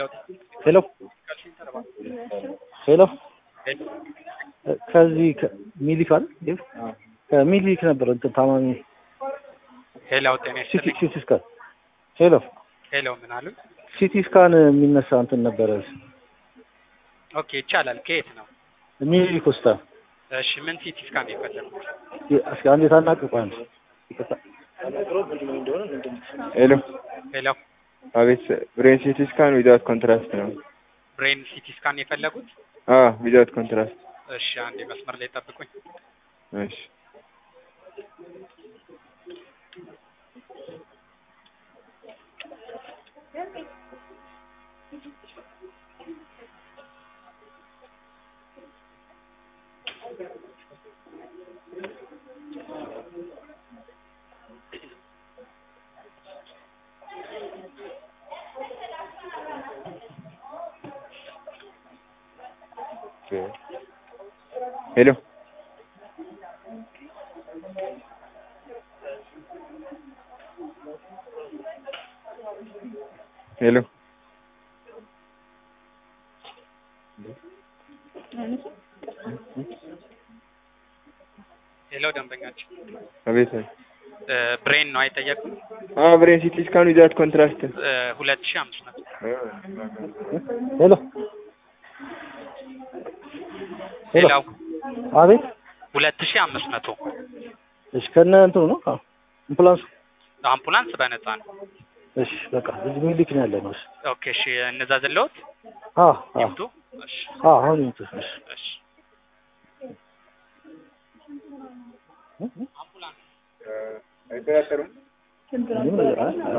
ሄሎ ሄሎ ከዚህ ሚሊክ አይደል ከሚሊክ ነበር እንትን ታማሚ ሄሎ ጤና ሲቲ ይስጥልኝ። ሲቲ ስካን ሄሎ ሄሎ ምን አሉ? ሲቲ ስካን የሚነሳ እንትን ነበረ ኦኬ ይቻላል። ከየት ነው? ሚሊክ ሆስፒታል እሺ ምን ሲቲ ስካን ነው የፈለጉት? እስኪ አንዴ ታናቅቁ አንድ ይቅርታ ሄሎ ሄሎ አቤት ብሬን ሲቲ ስካን ዊዛውት ኮንትራስት ነው። ብሬን ሲቲ ስካን የፈለጉት? አዎ ዊዛውት ኮንትራስት። እሺ አንዴ መስመር ላይ ጠብቁኝ። እሺ ሄሎ ሄሎ ሄሎ ደንበኛችን አቤት እ ብሬን ነው አይጠየቁም? አዎ ብሬን ሲቲ ስካን ዊዛውት ኮንትራስት ሁለት ሺህ አምስት መቶ ሄሎ ሄሎ ሌላው አቤት ሁለት ሺህ አምስት መቶ እሺ ከነ እንትኑ ነው አዎ አምቡላንሱ አምቡላንስ በነፃ ነው። እሺ በቃ እዚህ ሚሊክ ነው ያለ ነው እሺ ኦኬ እሺ እነዛ ዘለውት አዎ አዎ ይምጡ። እሺ አዎ አሁን ይምጡ እሺ እሺ አይጠራጠሩም? ምንም ነገር አይ